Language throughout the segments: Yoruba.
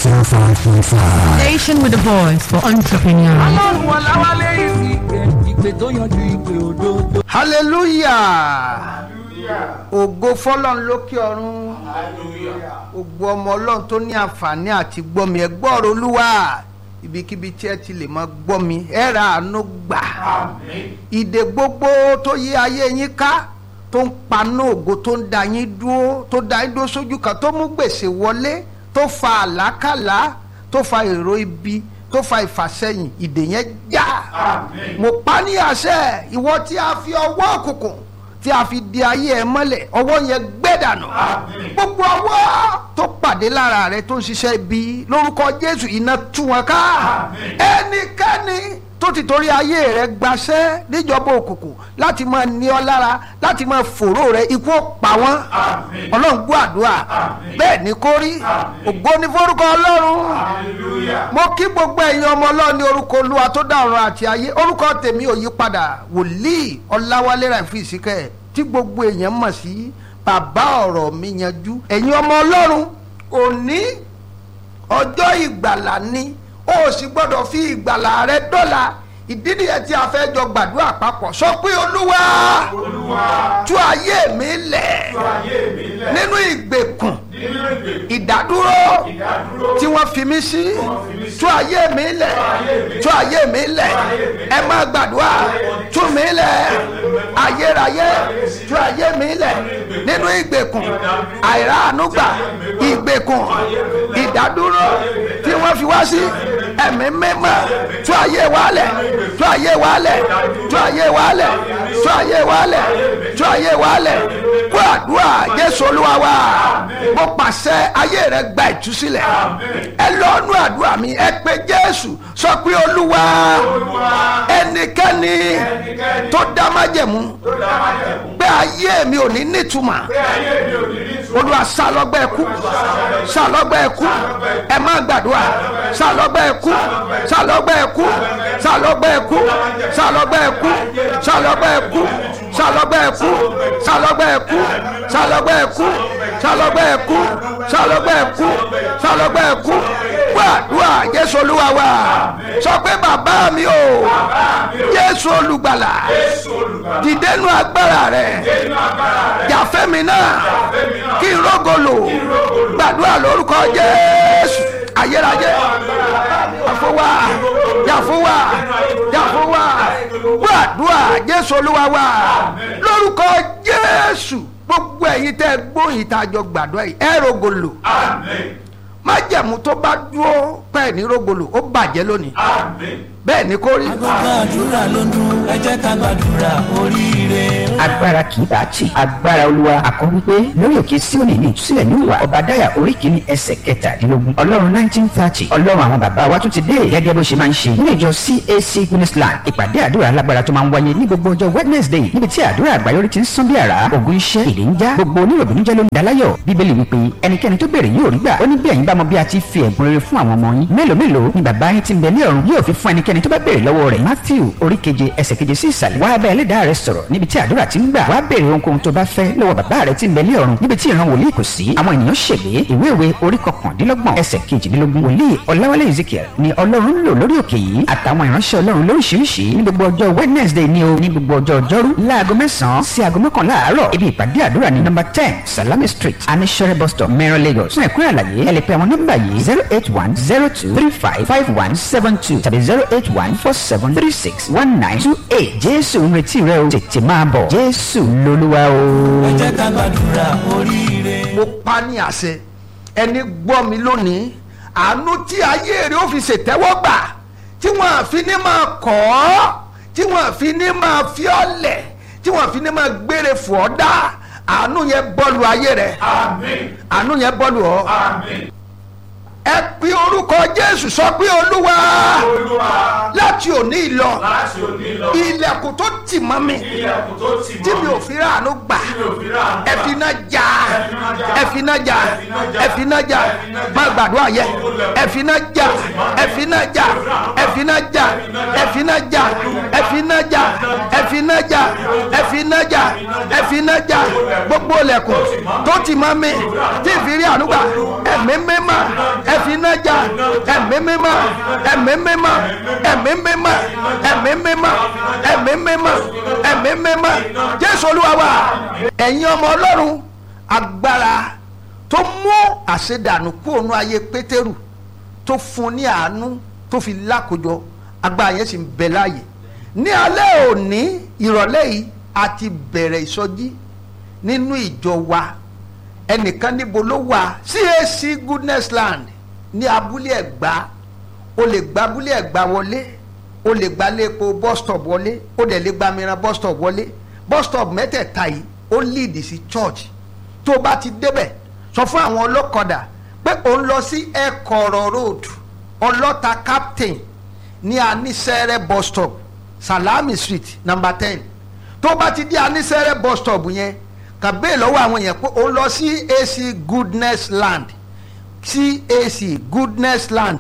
105.5. Station with a voice for entrepreneurs. ọlọ́run ọ̀làwálé ìsìnkè ìpè tó yanjú ìpè òdodo. hallelujah ògo fọlọ́n lókè ọ̀run ògo ọmọ ọlọ́run tó ní àǹfààní àti gbọ́mi ẹ gbọ́rọ̀ olúwa ibikíbi tí ẹ ti lè máa gbọ́mi ẹ ra àánú gbà ìdè gbogbo tó yí ayé yín ká tó ń paná ògo tó ń da yín dúró tó da yín dúró sójú kan tó mú gbèsè wọlé tó fa àlákàlà tó fa èrò ibi tó fa ìfàsẹ́yìn ìdè yẹn já mo pa ní àṣẹ ìwọ tí a fi ọwọ́ òkùnkùn tí a fi di ayé ẹ mọ́lẹ̀ ọwọ́ yẹn gbẹ́ dànù gbogbo ọwọ́ tó pàdé lára rẹ tó ń ṣiṣẹ́ ibi lórúkọ jésù iná tú wọn ká ẹnikẹ́ni tó ti torí ayé rẹ gbaṣẹ́ níjọba òkùnkùn láti máa ní ọ lára láti máa fòró rẹ ikú ó pa wọ́n ọlọ́run gbọ́ àdúrà bẹ́ẹ̀ ni kó rí ògo ní forúkọ ọlọ́run mo kí gbogbo ẹ̀yin ọmọ ọlọ́run ní orúkọ olúwa tó dá ọ̀run àti ayé orúkọ tèmi ò yí padà wòlíì ọláwálé ràìfù ìsìkẹ́ tí gbogbo èèyàn mọ̀ sí bàbá ọ̀rọ̀ mi yanjú ẹ̀yin ọmọ ọlọ́run òní ọjọ́ ìgbàlà ni o sì gbọ́dọ̀ fi ìgbàlà rẹ dọ́là ìdí nìyẹn tí a fẹ́ jọ gbàdúrà papọ̀ sọ pé olúwa tú ayé mi lẹ̀ nínú ìgbèkùn ìdádúró tí wọ́n fi mí sí tú ayé mi lẹ̀ tú ayé mi lẹ̀ ẹ máa gbàdúrà tú mi lẹ̀ ayérayé tú ayé mi lẹ̀ nínú ìgbèkùn àìráàánúgbà ìgbèkùn ìdádúró tí wọ́n fi wá sí ẹ̀mí mímọ́ tú ayé wa lẹ̀ tú ayé wa lẹ̀ tú ayé wa lẹ̀ tú ayé wa lẹ̀ tú ayé wa lẹ̀ kó àdúrà jésù olúwa wa mo pàṣẹ ayé rẹ gba ìtúsílẹ̀ ẹ lọ́nu àdúrà mi ẹ pé jésù sọ pé olúwa ẹnikẹ́ni tó dá májẹ̀mú pé ayé mi ò ní nítumọ̀ olúwa sálọ́gbẹ́ ẹkú sálọ́gbẹ́ ẹkú ẹ má gbàdúrà sálọ́gbẹ́ ẹkú sálọ́gbẹ́ ẹkú sálọ́gbẹ́ ẹkú sálọ́gbẹ́ ẹkú sálọ́gbẹ́ ẹkú sálọ́gbẹ́ ẹkú sálọ́gbẹ́ ẹkú sálọ́gbẹ́ ẹkú sálọ́gbẹ́ ẹkú sálọ́gbẹ́ ẹkú sálọ́gbẹ́ ẹkú gbàdúrà jésù olúwa wa sọ pé bàbá mi o jésù olùgbàlà dìdénú agbára rẹ jàfẹ́mi náà kí n rógolo gbàdúrà lórúkọ jésù ayérayé yàfọwà yàfọwà yàfọwà gbàdúrà jésù olúwa wa lórúkọ jésù gbogbo ẹ̀yin tẹ́ gbóyin tá a jọ gbàdúrà yìí ẹ rógolo májẹ̀mú tó bá dúró pẹ́ẹ́ ní rógolo ó bàjẹ́ lónìí bẹ́ẹ̀ ni kò rí. agbára àdúrà ló dún ẹ jẹ́ ká gbàdúrà oríire. agbára kì í bá tì agbára olúwa àkọ́ wípé lórí òkè síòní ní ìtúsílẹ̀ ní ìwà ọba dáyà orí kìíní ẹsẹ̀ kẹtàdínlógún ọlọ́run nineteen thirty ọlọ́run àwọn bàbá wa tún ti dé gẹ́gẹ́ bó ṣe máa ń ṣe nínú ìjọ cac guinnessland ìpàdé àdúrà alágbára tó máa ń wáyé ní gbogbo ọjọ́ wednesday níbi tí àdúrà àgbáyọrí ti ń sán bí àrá ògùn iṣẹ́ èdè ń já gbogbo oníròbìnújẹ́ ló ń daláyọ̀ bíbélì wípé ẹnikẹ́ni tó béèrè yóò rí gbà ó ní bí ẹ̀yin bá mọ bí a ti fi ẹ̀bùn rere fún àwọn ọmọ yín mélòó mélòó ni bàbá yín ti ń bẹ ní ọ̀run yóò fi fún ẹnikẹ́ni tó bá béèrè lọ́wọ́ rẹ̀ matthew orí keje ẹsẹ̀ keje sí ìsàlẹ̀ wá bá ẹlẹ́dàá rẹ sọ̀rọ̀ níbi tí àdúrà ti ń gbà wá béèrè ohunkóhun tó bá fẹ́ lọ́wọ́ bàbá rẹ ti ń bẹ ní ọ̀run níbi tí ìran wòlíì kò sí àwọn ènìyàn ṣègbè ìwé ìwé orí kọkàndínlọ́gbọ̀n ẹsẹ̀ kejìdínlógún wòlíì ọ̀làwálé ezekiel ni ọlọ́run lò lórí òkè yìí àtàwọn ìránṣẹ́ ọlọ́run lóríṣiríṣi ní gbogbo ọjọ́ wednesday ni o ní gbogbo ọjọ́ ọjọ́rú láago mẹ́sàn-án sí aago mọ́kànlá àárọ̀ ibi ìpàdé àdúrà ní nọ́mbà ten salami street anishere bus stop mẹ́rin lagos fún ẹ̀kúnrẹ́ àlàyé ẹ lè pe àwọn nọ́mbà yìí zero eight one zero two three five five one seven two tàbí zero eight one four seven three six one nine two eight jésù ń retí rẹ o tètè máa bọ̀ jésù lolúwa o. ẹ jẹ́ ká gbàdúrà oríire. mo pa ní àṣẹ ẹni gbọ́ mi lónìí àánú tí ayé rẹ̀ ó fi ṣètẹ́wọ́ gbà tí wọ́n àfi ní máa kọ́ ọ́ tí wọ́n àfi ní máa fi ọ́ lẹ̀ tí wọ́n àfi ní máa gbére fò ọ́ dá àánú yẹn bọ́ọ̀lù ayé rẹ̀ àánú yẹn bọ́ọ̀lù ọ́ ẹ pe orúkọ jésù sọ pé olúwa láti òní ìlọ ilẹ̀kùn tó tì mọ́ mi tí mi ò fi ráàánú gbà ẹ fi iná já ẹ fi iná já ẹ fi iná já má gbàdúrà yẹ ẹ fi iná já ẹ fi iná já ẹ fi iná já ẹ fi iná já ẹ fi iná já ẹ fi iná já ẹ fi iná já ẹ fi iná já gbogbo ilẹ̀kùn tó tì mọ́ mi tí ìfi rí àánú gbà ẹ̀mí mímọ́ ẹ fi iná já ẹ̀mí mímọ́ ẹ̀mí mímọ́ ẹ̀mí mímọ́ ẹ̀mí mímọ́ ẹ̀mí mímọ́ ẹ̀mí mímọ́ jésù olúwa wa ẹ̀yin ọmọ ọlọ́run agbára tó mú àṣedànù kúrò nú ayé pétérù tó fún ní àánú tó fi lákòjọ agbára yẹn sì ń bẹ láàyè ní alẹ́ òní ìrọ̀lẹ́ yìí a ti bẹ̀rẹ̀ ìsọjí nínú ìjọ wa ẹnìkan níbo ló wà CAC goodness land ní abúlé ẹ̀gbá o lè gba abúlé ẹ̀gbá wọlé o lè gba lépo bus stop wọlé o dẹ̀ lè gba mìíràn bus stop wọlé bus stop mẹ́tẹ̀ẹ̀ta yìí ó lead sí church tó o bá ti débẹ̀ sọ fún àwọn ọlọ́kadà pé ò ń lọ sí ẹ̀kọ́rọ̀ road ọlọ́ta captain ní anisẹ́rẹ́ bus stop salami street number ten tó o bá ti dé anisẹ́rẹ́ bus stop yẹn kàn bẹ́ẹ̀ lọ́wọ́ àwọn èèyàn pé ò ń lọ sí AC goodness land CAC goodness land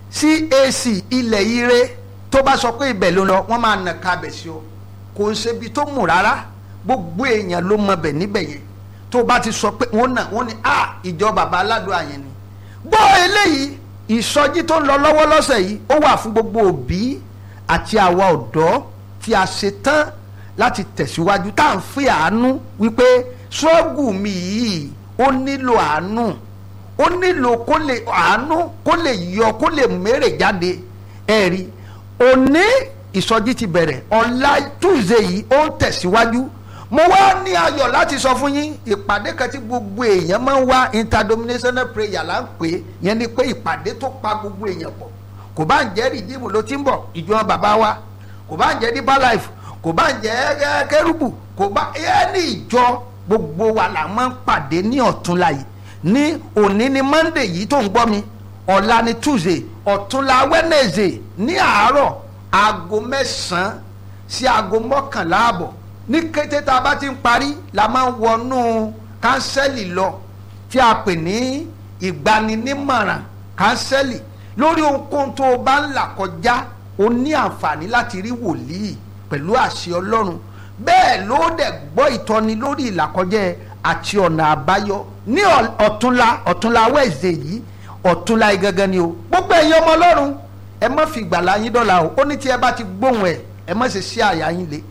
CAC ilẹ̀ ire tó bá sọ pé ibẹ̀ ló lọ wọ́n máa nà kábẹ̀ sí o kò ń ṣe ibi tó mú rárá gbogbo èèyàn ló mọ bẹ̀ níbẹ̀ yẹn tó bá ti sọ pé wọ́n nà wọ́n ní a ìjọ bàbá aládùn àyẹn ni gbọ́ eléyìí ìsọjí tó ń lọ lọ́wọ́ lọ́sẹ̀ yìí ó wà fún gbogbo òbí àti àwa ọ̀dọ́ tí a ṣe tán láti tẹ̀síwájú tá à ń fi àánú wípé ṣọ́ọ̀gù mi yìí ó nílò àánú ó nílò kó lè àánú kó lè yọ kó lè mèrè jáde ẹ̀rí òní ìsọjí ti bẹ̀rẹ̀ ọ̀la tuesday yìí ó ń tẹ̀síwájú mo wá ní ayọ̀ láti sọ fún yín ìpàdé kan tí gbogbo èèyàn máa ń wá interdenominational prayer là ń pè é yẹn ni pé ìpàdé tó pa gbogbo èèyàn pọ̀ kò bá ń jẹ́ rìdíìmù ló ti ń bọ̀ ìjọ bàbá wa kò bá ń jẹ́ deeper life kò bá ń jẹ́ kérúbù kò bá ẹni ìjọ gbogbo wa là máa ń pàdé ní ọ̀túnla yìí ní òní ni monday yìí tó ń gbọ́ mi ọ̀la ni tuesday ọ̀túnla wednesday ní àárọ̀ aago mẹ́sàn-án sí aago mọ́kànlá àbọ̀ ní kété tá a bá ti ń parí la máa ń wọnú kánsẹ́lì lọ tí a pè ní ìgbaninímọ̀ràn kánsẹ́lì lórí ohunkóhun tó o bá ń là kọjá o ní àǹfààní láti rí wòlíì pẹ̀lú àṣẹ ọlọ́run bẹ́ẹ̀ ló dẹ̀ gbọ́ ìtọ́ni lórí ìlàkọjẹ́ àti ọ̀nà àbáyọ ní ọ̀túnla ọ̀túnla wẹ̀ẹ̀sẹ̀ yìí ọ̀túnla yìí gangan ni o gbogbo ẹ̀yin ọmọ ọlọ́run ẹ má fi ìgbàlá yín dọ́là o ó ní tí ẹ bá ti gbóhùn ẹ ẹ má ṣe sí àyà yín le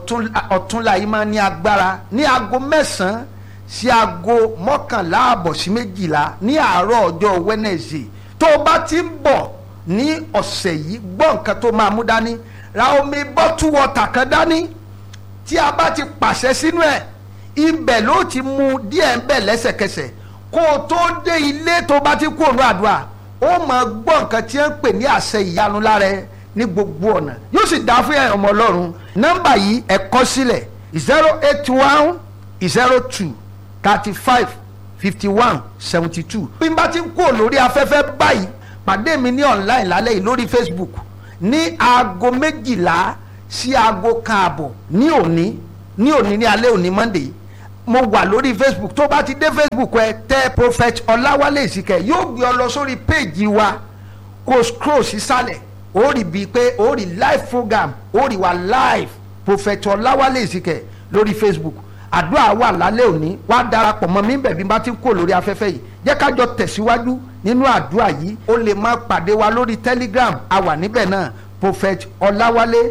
ọ̀túnla yìí máa ní agbára ní aago mẹ́sàn-án sí aago mọ́kànlá àbọ̀ sí méjìlá ní àárọ̀ ọjọ́ wẹ́nẹ̀sì tó o bá ti ń bọ̀ ní ọ̀sẹ̀ yìí gbọ́ nǹkan tó máa mú dání ra omi bọ́tú wọ́tà kan dání tí a bá ti pàṣẹ sínú ẹ̀ ibẹ̀ ló ti mu díẹ̀ ń bẹ̀ lẹ́sẹ̀kẹsẹ̀ kó o tó dé ilé tó bá ti kú òun àdúrà ó máa gbọ́ nǹkan tí wọ́n ń pè ní àṣẹ ìyanu lára ẹ ní gbogbo ọ̀nà yóò sì dá fún ọmọ ọlọ́run nọ́mbà yìí ẹ kọ sílẹ̀ zero eight one zero two thirty five fifty one seventy two bí n bá ti ń kú lórí afẹ́fẹ́ báyìí pàdé mi ní online lálẹ́ yìí lórí Facebook ní aago méjìlá sí aago kan àbọ̀ ní òní ní òní ní alẹ́ òní Monday mo wà lórí Facebook tó bá ti dé Facebook ẹ tẹ Prophet Ọláwálé Ìsìkẹ́ yóò gbé ọ lọ sórí péèjì wa kó scroll sísàlẹ̀ ó rí bíi pé ó rí live program ó rí wa live Prophet Ọláwálé Ìsìkẹ́ lórí Facebook àdúrà wà lálẹ́ òní wá darapọ̀ mọ́ mi bẹ̀ bí n bá ti kó lórí afẹ́fẹ́ yìí jẹ́ ká jọ tẹ̀síwájú nínú àdúrà yìí ó lè máa pàdé wa lórí Telegram a wà níbẹ̀ náà Prophet Ọláwálé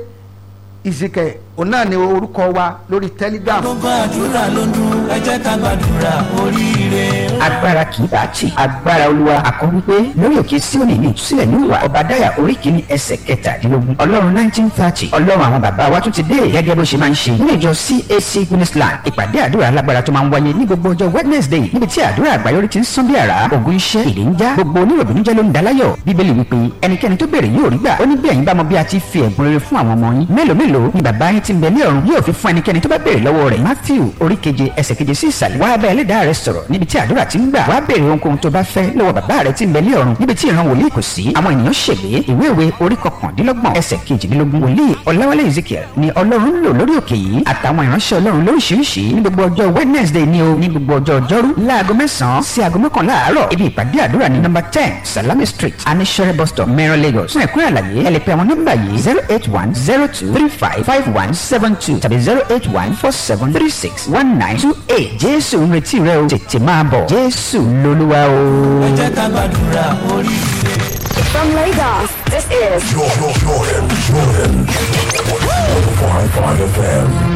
Ìsìkẹ́ òun náà ni orúkọ wa lórí Telegram. gbogbo àdúrà ló ń dún ẹ jẹ́ ká gbàdúrà oríire. agbára kì í bá tì agbára olúwa àkọ́rí pé lórí òkè síòní ní ìtúsílẹ̀ ní ìwà ọ̀bàdáyà orí kìíní ẹsẹ̀ kẹtàdínlógún ọlọ́run nineteen thirty ọlọ́run àwọn bàbá wa tún ti dé gẹ́gẹ́ bó ṣe máa ń ṣe nínú ìjọ CAC Guinnessland ìpàdé àdúrà alágbára tó máa ń wáyé ní gbogbo ọjọ́ Wednesday níbi tí àdúrà àgbáyọrí ti ń sán bí àrá ògùn iṣẹ́ ìlé ń já gbogbo oníròbìnújẹ́ ló ń daláyọ̀ bíbélì wípé ẹnikẹ́ni tó béèrè yóò rí gbà ó ní bí ẹ̀yin bá mọ bí a ti fi ẹ̀bùn rere fún àwọn ọmọ yín mélòó mélòó ni bàbá yín ti ń bẹ ní ọ̀run yóò fi fún ẹnikẹ́ni tó bá béèrè lọ́wọ́ rẹ̀ Matthew orí keje ẹsẹ̀ keje sí ìsàlẹ̀ wá bá ẹlẹ́dàá rẹ sọ̀rọ̀ níbi tí àdúrà ti ń gbà wá béèrè ohunkóhun tó bá fẹ́ lọ́wọ́ bàbá rẹ ti ń bẹ ní ọ̀run níbi tí ìran wòlíì kò sí àwọn ènìyàn ṣègbè ìwé ìwé orí kọkàndínlọ́gbọ̀n ẹsẹ̀ kejìdínlógún wòlíì ọ̀làwálé Ezekiel ni ọlọ́run ń lò lórí òkè yìí àtàwọn ìránṣẹ́ ọlọ́run lóríṣiríṣi ní gbogbo ọjọ́ Wednesday ni o ní gbogbo ọjọ́ ọjọ́rú láago mẹ́sàn-án sí aago mọ́kànlá àárọ̀ ibi ìpàdé àdúrà ní nọ́mbà ten Salami Street anishere bus stop mẹ́rin Lagos fún ẹ̀kúnrẹ́ àlàyé ẹ lè pe àwọn nọ́mbà yìí zero eight one zero two three five five one seven two tàbí zero eight one four seven three six one nine two eight Jésù ń retí rẹ o tètè máa bọ̀ Jésù lolúwa o. ẹ jẹ́ ká gbàdúrà oríire. From Lagos, this is Jordan, Jordan, Jordan. 105.5 FM.